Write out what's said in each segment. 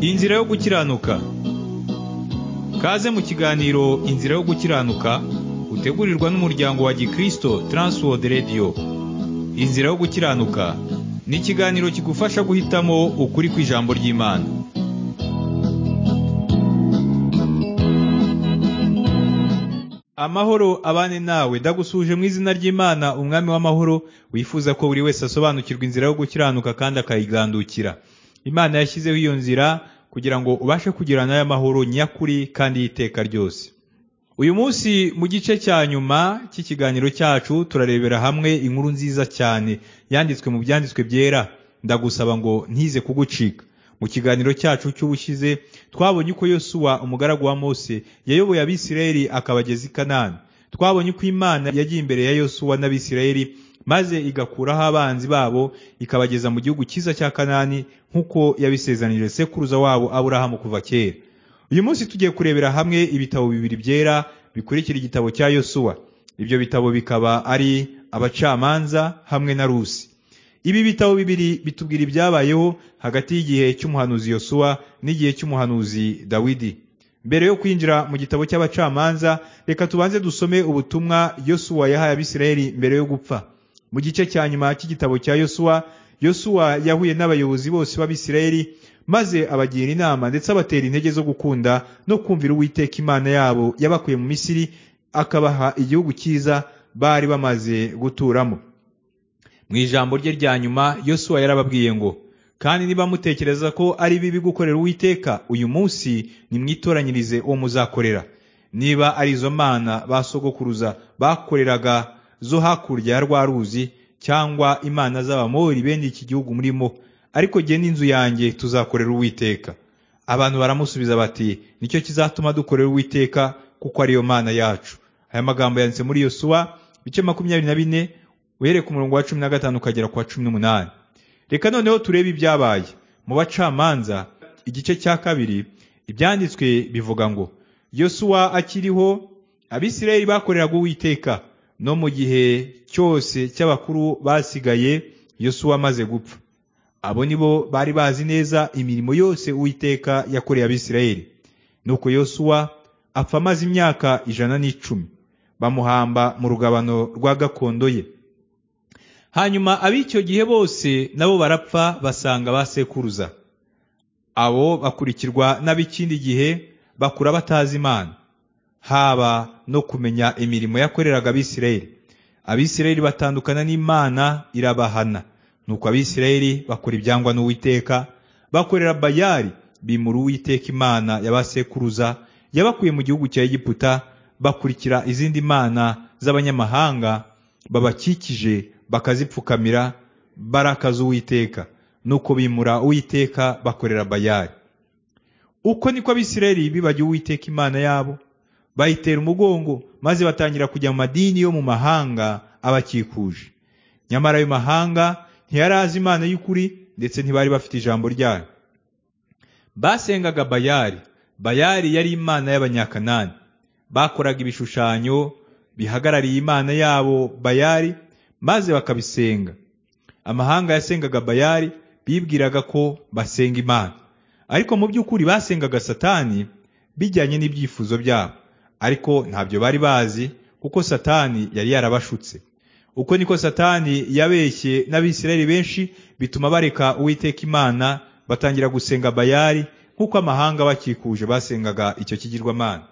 Inzira yo gukiranuka Kaze mu kiganiro Inzira yo gukiranuka utegurirwa n'umuryango wa Gikristo Transworld Radio Inzira yo gukiranuka ni ikiganiro kigufasha guhitamo ukuri kw'ijambo ry'Imana Amahoro abane nawe ndagusuje mu izina ry'Imana umwami w'amahoro wifuza ko buri wese asobanukirwa inzira yo gukiranuka kandi akayigandukira Imana yashyizeho iyo nzira kugira ngo ubashe kugira nayo amahoro nyakuri kandi y'iteka ryose uyu munsi mu gice cya nyuma cy'ikiganiro cyacu turarebera hamwe inkuru nziza cyane yanditswe mu byanditswe byera ndagusaba ngo ntize kugucika mu kiganiro cyacu cy'ubushize twabonye uko yosuwa umugaragu wa mose yayoboye abisirayeli akabageza i kanani twabonye uko imana yagiye imbere ya yosuwa n'abisirayeli maze igakuraho abanzi babo ikabageza mu gihugu cyiza cya kanani nk'uko yabisezanije sekuruza wabo aburahamu kuva kera uyu munsi tugiye kurebera hamwe ibitabo bibiri byera bikurikira igitabo cya yosuwa ibyo bitabo bikaba ari abacamanza hamwe na rusi ibi bitabo bibiri bitubwira ibyabayeho hagati y'igihe cy'umuhanuzi yosuwa n'igihe cy'umuhanuzi dawidi mbere yo kwinjira mu gitabo cy'abacamanza reka tubanze dusome ubutumwa yosuwa yahaye abisirayeli mbere yo gupfa mu gice cya nyuma cy'igitabo cya yosuwa yosuwa yahuye n'abayobozi bose b'abisirayeli maze abagira inama ndetse abatera intege zo gukunda no kumvira uwiteka imana yabo yabakuye mu misiri akabaha igihugu cyiza bari bamaze guturamo mu ijambo rye rya nyuma yosuwa yarababwiye ngo kandi niba mutekereza ko ari bibi gukorera uwiteka uyu munsi nimwitoranyirize uwo muzakorera niba ari izo mana ba sogokuruza bakoreraga zo hakurya ya rwa ruzi cyangwa imana z'abamori bene iki gihugu murimo ariko jye n'inzu yanjye tuzakorera uwiteka abantu baramusubiza bati nicyo kizatuma dukorera uwiteka kuko ariyo mana yacu aya magambo yanditse muri yosuwa ibice makumyabiri na bine uhereye ku murongo wa cumi na gatanu ukagera ku wa cumi n'umunani reka noneho turebe ibyabaye mu bacamanza igice cya kabiri ibyanditswe bivuga ngo yosuwa akiriho abisirayeli bakoreraga uwiteka no mu gihe cyose cy'abakuru basigaye yosuwa amaze gupfa abo ni bo bari bazi neza imirimo yose uwiteka yakoreye abisirayeli nuko yosuwa apfa amaze imyaka ijana n'icumi bamuhamba mu rugabano rwa gakondo ye hanyuma ab'icyo gihe bose nabo barapfa basanga ba sekuruza abo bakurikirwa n'ab'ikindi gihe bakura batazi imana haba no kumenya imirimo yakoreraga abisirayeli abisirayeli batandukana n'imana irabahana nuko abisirayeli bakora ibyangwa n'uwiteka bakorera bayari bimura uwiteka imana ya ba sekuruza yabakuye mu gihugu cya egiputa bakurikira izindi mana z'abanyamahanga babakikije bakazipfukamira barakaza uwiteka nuko bimura uwiteka bakorera bayari uko niko abisirayeli bibagiwe uwiteka imana yabo bayitera umugongo maze batangira kujya mu madini yo mu mahanga abakikuje nyamara ayo mahanga ntiyari azi imana y'ukuri ndetse ntibari bafite ijambo ryayo basengaga bayari bayari yari imana y'abanyakanani bakoraga ibishushanyo bihagarariye imana yabo bayari maze bakabisenga amahanga yasengaga bayari bibwiraga ko basenga imana ariko mu by'ukuri basengaga satani bijyanye n'ibyifuzo byabo ariko ntabyo bari bazi kuko satani yari yarabashutse uko niko satani yabeshye n'abisirayeli benshi bituma bareka uwiteka imana batangira gusenga bayari nk'uko amahanga bakikuje basengaga icyo kigirwamana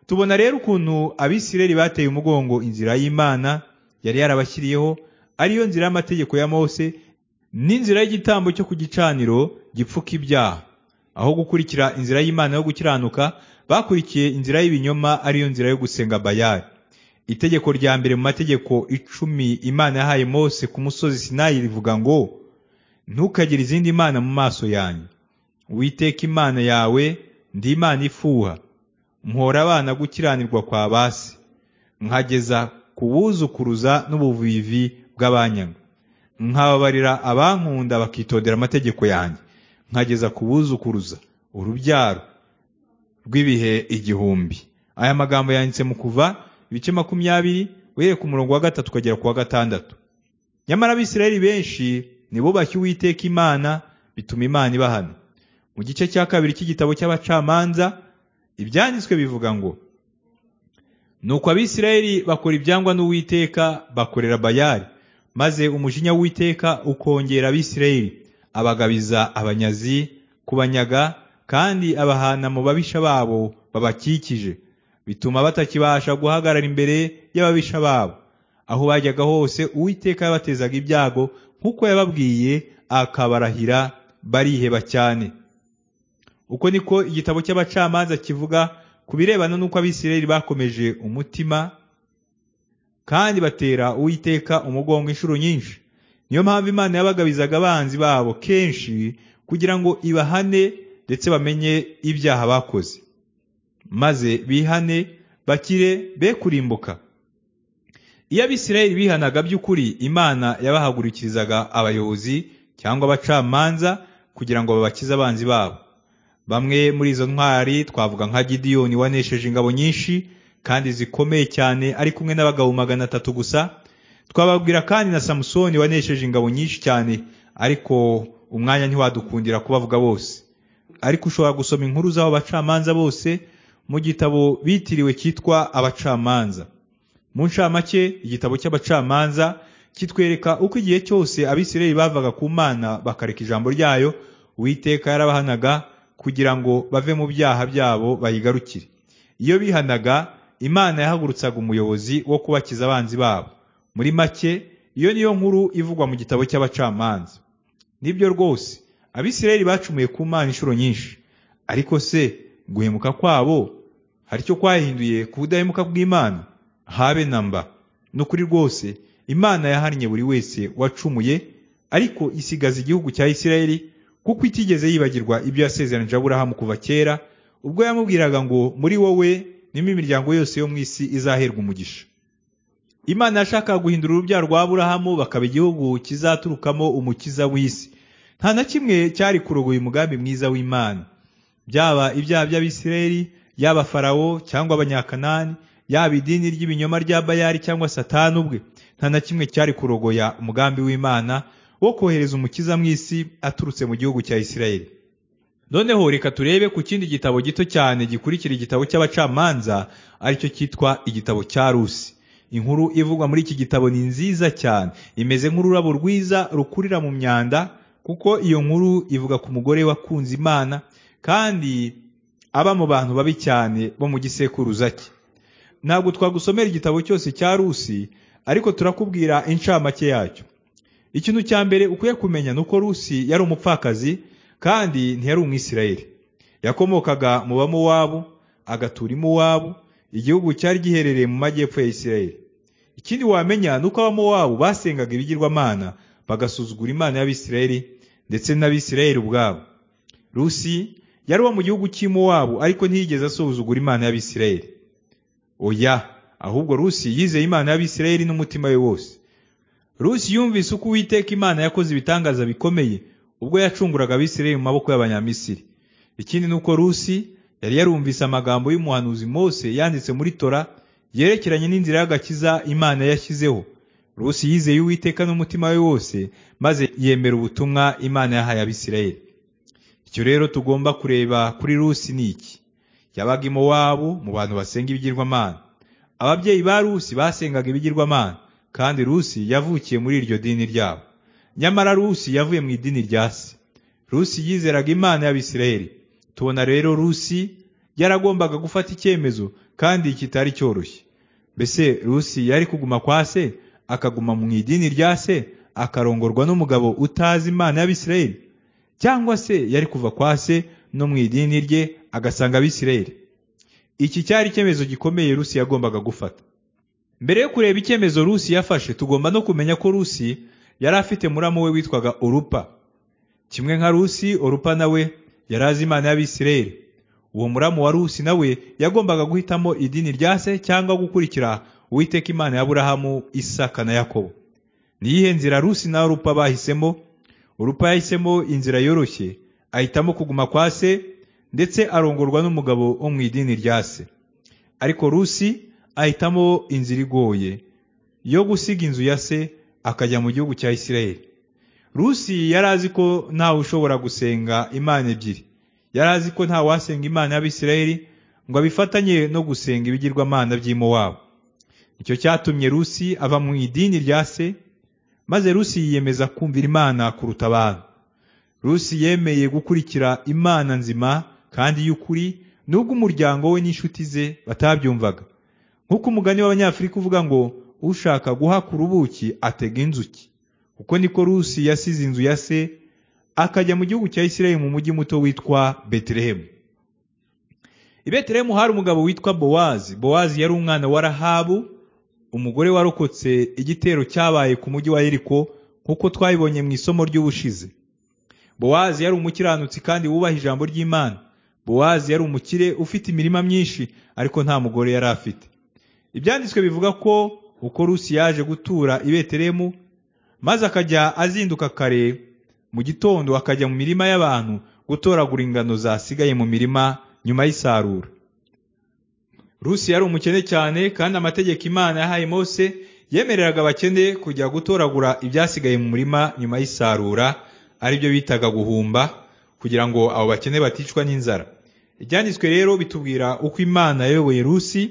tubona rero ukuntu abisirayeli bateye umugongo inzira y'imana yari yarabashyiriyeho ariyo nzira y'amategeko ya mose n'inzira y'igitambo cyo ku gicaniro gipfuka ibyaha aho gukurikira inzira y'imana yo gukiranuka bakurikiye inzira y'ibinyoma ariyo nzira yo gusenga bayari itegeko rya mbere mu mategeko icumi imana yahaye mose ku musozi sinayi rivuga ngo ntukagire izindi mana mu maso yanjye witeka imana yawe ndi imana ifuha mpora abana gukiranirwa kwa basi nkageza kubuzukuruza n'ubuvivi bw'abanyanga nkababarira abankunda bakitondera amategeko yanjye nkageza kubuzukuruza urubyaro rw'ibihe igihumbi aya magambo yanditse mu kuva ibice makumyabiri uhereye ku murongo wa gatatu ukagera ku wa gatandatu nyamara abisirayeli benshi ntibubashye uwiteka imana bituma imana ibahana mu gice cya kabiri cy'igitabo cy'abacamanza ibyanditswe bivuga ngo nuko abisirayeli bakora ibyangwa n'uwiteka bakorera bayali maze umujinya w'uwiteka ukongera abisirayeli abagabiza abanyazi kubanyaga kandi abahana mu babisha babo babakikije bituma batakibasha guhagarara imbere y'ababisha babo aho bajyaga hose uwiteka yabatezaga ibyago nk'uko yababwiye akabarahira bariheba cyane uko niko igitabo cy'abacamanza kivuga ku birebana n'uko abisirayeli bakomeje umutima kandi batera uwiteka umugongo inshuro nyinshi niyo mpamvu imana yabagabizaga abanzi babo kenshi kugira ngo ibahane ndetse bamenye ibyaha bakoze maze bihane bakire be kurimbuka iyo abisirayeli bihanaga by'ukuri imana yabahagurikirizaga abayobozi cyangwa abacamanza kugira ngo babakize abanzi babo bamwe muri izo ntwari twavuga nka gidiyoni wanesheje ingabo nyinshi kandi zikomeye cyane ari kumwe n'abagabo magana atatu gusa twababwira kandi na samusoni wanesheje ingabo nyinshi cyane ariko umwanya ntiwadukundira kubavuga bose ariko ushobora gusoma inkuru z'abo bacamanza bose mu gitabo bitiriwe cyitwa abacamanza mu ncamake igitabo cy'abacamanza kitwereka uko igihe cyose abisirayeli bavaga ku mana bakareka ijambo ryayo uwiteka yarabahanaga kugira ngo bave mu byaha byabo bayigarukire iyo bihanaga imana yahagurutsaga umuyobozi wo kubakiza abanzi babo muri make iyo niyo nkuru ivugwa mu gitabo cy'abacamanza nibyo rwose abisirayeli bacumuye ku mana inshuro nyinshi ariko se guhemuka kwabo hari icyo kwahinduye ku budahemuka bw'imana habe na mba ni ukuri rwose imana yahannye buri wese wacumuye ariko isigaza igihugu cya isirayeli kuko itigeze yibagirwa ibyo yasezeranije aburahamu kuva kera ubwo yamubwiraga ngo muri wowe nimo imiryango yose yo mu isi izaherwa umugisha imana yashakaga guhindura urubyaro rwa aburahamu bakaba igihugu kizaturukamo umukiza w'isi nta na kimwe cyari kurogoya umugambi mwiza w'imana byaba ibyaha by'abisirayeli yaba farawo cyangwa abanyakanani yaba idini ry'ibinyoma rya bayari cyangwa satani ubwe nta na kimwe cyari kurogoya umugambi w'imana wo kohereza umukiza mu isi aturutse mu gihugu cya isirayeli noneho reka turebe ku kindi gitabo gito cyane gikurikira igitabo cy'abacamanza aricyo cyitwa igitabo cya rusi inkuru ivugwa muri iki gitabo ni nziza cyane imeze nk'ururabo rwiza rukurira mu myanda kuko iyo nkuru ivuga ku mugore wakunze imana kandi aba mu bantu babi cyane bo mu gisekuruza cye ntabwo twagusomera igitabo cyose cya rusi ariko turakubwira incamake yacyo ikintu cya mbere ukwiye kumenya ni uko rusi yari umupfakazi kandi ntiyari umwisirayeli yakomokaga mu bamuwabo agatura imuwabo igihugu cyari giherereye mu majyepfo ya isirayeli ikindi wamenya ni uko abamuwabo basengaga ibigirwamana bagasuzugura imana y'abisirayeli ndetse n'abisirayeli ubwabo rusi yari uwo mu gihugu cy'imuwabo ariko ntiyigeze asuzugura imana y'abisirayeli oya ahubwo rusi yizeye imana y'abisirayeli n'umutima we wose rusi yumvise uko uwiteka imana yakoze ibitangaza bikomeye ubwo yacunguraga abisirayeli mu maboko y'abanyamisiri ikindi ni uko rusi yari yarumvise amagambo y'umuhanuzi mose yanditse muri tora yerekeranye n'inzira y'agakiza imana yashyizeho rusi yizeye uwiteka n'umutima we wose maze yemera ubutumwa imana yahaye abisirayeli icyo rero tugomba kureba kuri rusi ni iki yabaga iwabo mu bantu basenga ibigirwamana ababyeyi ba rusi basengaga ibigirwamana kandi rusi yavukiye muri iryo dini ryabo nyamara rusi yavuye mu idini rya se rusi yizeraga imana y'abisirayeli tubona rero rusi yaragombaga gufata icyemezo kandi kitari cyoroshye mbese rusi yari kuguma kwa se akaguma mu idini rya se akarongorwa n'umugabo utazi imana y'abisirayeli cyangwa se yari kuva kwa se no mu idini rye agasanga abisirayeli iki cyari icyemezo gikomeye rusi yagombaga gufata mbere yo kureba icyemezo rusi yafashe tugomba no kumenya ko rusi yari afite muramu we witwaga orupa kimwe nka rusi orupa nawe yari azi imana y'abisirayeli uwo muramu wa rusi nawe yagombaga guhitamo idini rya se cyangwa gukurikira uwiteka imana y'aburahamu isaka na yakobo niyihe nzira rusi na orupa bahisemo orupa yahisemo inzira yoroshye ahitamo kuguma kwa se ndetse arongorwa n'umugabo wo mu idini rya se ariko rusi ahitamo inzira igoye yo gusiga inzu ya se akajya mu gihugu cya isirayeli rusi yari azi ko ntawe ushobora gusenga imana ebyiri yari azi ko nta wasenga imana y'abisirayeli ngo abifatanye no gusenga ibigirwamana by'imo wabo icyo cyatumye rusi ava mu idini rya se maze rusi yiyemeza kumvira imana kuruta abantu rusi yemeye gukurikira imana nzima kandi y'ukuri nubwo umuryango we n'inshuti ze batabyumvaga nk'uko umugani w'abanyafurika uvuga ngo ushaka guhakura ubuki atega inzuki kuko niko rusi yasize inzu ya se akajya mu gihugu cya isirayeli mu mujyi muto witwa betelehemu i betelehemu hari umugabo witwa bowazi bowazi yari umwana wa rahabu umugore warokotse igitero cyabaye ku mujyi wa yeriko nk'uko twabibonye mu isomo ry'ubushize bowazi yari umukiranutsi kandi wubaha ijambo ry'imana bowazi yari umukire ufite imirima myinshi ariko nta mugore yari afite ibyanditswe bivuga ko uko rusi yaje gutura i betelehemu maze akajya azinduka kare mu gitondo akajya mu mirima y'abantu gutoragura ingano zasigaye mu mirima nyuma y'isarura rusi yari umukene cyane kandi amategeko imana yahaye mose yemereraga abakene kujya gutoragura ibyasigaye mu murima nyuma y'isarura aribyo bitaga guhumba kugira ngo abo bakene baticwa n'inzara ibyanditswe rero bitubwira uko imana yayoboye rusi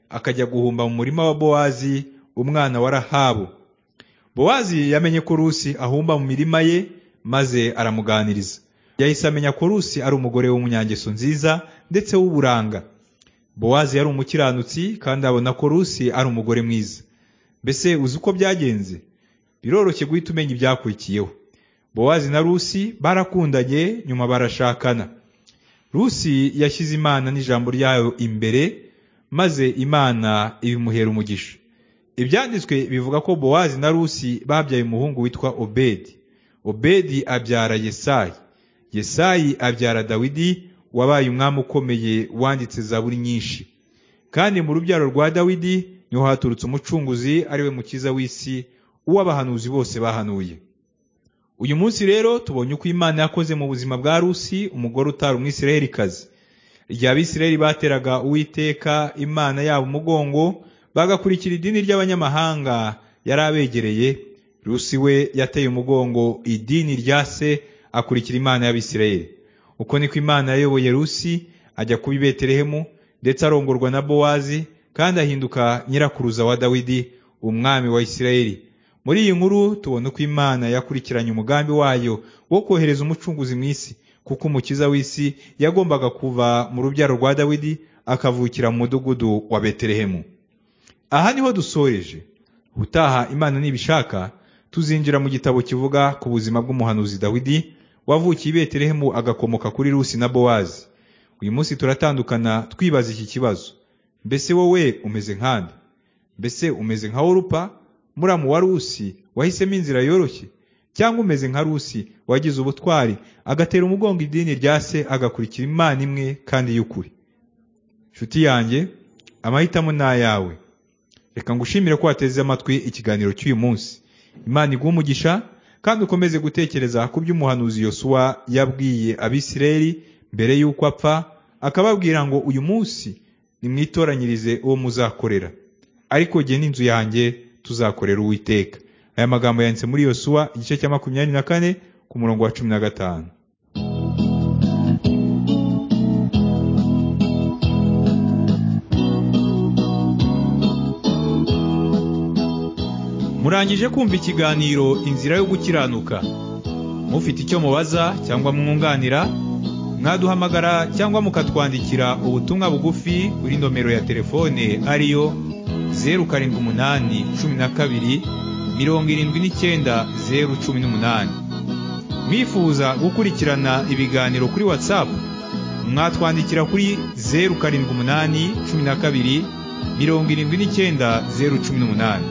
akajya guhumba mu murima wa bowazi umwana wa rahabu bowazi yamenye ko rusi ahumba mu mirima ye maze aramuganiriza yahise amenya ko rusi ari umugore w'umunyangeso nziza ndetse w'uburanga bowazi yari umukiranutsi kandi abona ko rusi ari umugore mwiza mbese uzi uko byagenze biroroshye guhita umenya ibyakurikiyeho bowazi na rusi barakundanye nyuma barashakana rusi yashyize imana n'ijambo ryayo imbere maze imana ibimuhera umugisha ibyanditswe bivuga ko bowazi na rusi babyaye umuhungu witwa obedi obedi abyara yesayi yesayi abyara dawidi wabaye umwami ukomeye wanditse zaburi nyinshi kandi mu rubyaro rwa dawidi niho haturutse umucunguzi ariwe mukiza w'isi uw'abahanuzi bose bahanuye uyu munsi rero tubonye uko imana yakoze mu buzima bwa rusi umugore utari umwisirayelikazi igihe abisirayeli bateraga uwiteka imana yabo umugongo bagakurikira idini ry'abanyamahanga yari abegereye rusi we yateye umugongo idini rya se akurikira imana y'abisirayeli uko niko imana yayoboye rusi ajya kuba i betelehemu ndetse arongorwa na bowazi kandi ahinduka nyirakuruza wa dawidi umwami wa isirayeli muri iyi nkuru tubona uko imana yakurikiranye umugambi wayo wo kohereza umucunguzi mu isi kuko umukiza w'isi yagombaga kuva mu rubyaro rwa dawidi akavukira mu mudugudu wa betelehemu aha niho dusoreje ubutaha imana nibishaka tuzinjira mu gitabo kivuga ku buzima bw'umuhanuzi dawidi wavukiye i betelehemu agakomoka kuri rusi na bowazi uyu munsi turatandukana twibaza iki kibazo mbese wowe umeze nkande mbese umeze nka worupa muramu wa rusi wahisemo inzira yoroshye cyangwa umeze nka rusi wagize ubutwari agatera umugongo idini rya se agakurikira imana imwe kandi y'ukuri nshuti yanjye amahitamo ni ayawe reka ngushimire ko wateze amatwi ikiganiro cy'uyu munsi imana iguha umugisha kandi ukomeze gutekereza ku by'umuhanuzi yosuwa yabwiye abisirayeli mbere y'uko apfa akababwira ngo uyu munsi nimwitoranyirize uwo muzakorera ariko jye n'inzu yanjye tuzakorera uwiteka aya magambo yanditse muri yosuwa igice cya makumyabiri na kane ku murongo wa cumi na gatanu murangije kumva ikiganiro inzira yo gukiranuka mufite icyo mubaza cyangwa mwunganira mwaduhamagara cyangwa mukatwandikira ubutumwa bugufi kuri nomero ya telefone ariyo zeru karindwi umunani cumi na kabiri mirongo irindwi n'icyenda zeru cumi n'umunani mwifuza gukurikirana ibiganiro kuri watsapu mwatwandikira kuri zeru karindwi umunani cumi na kabiri mirongo irindwi n'icyenda zeru cumi n'umunani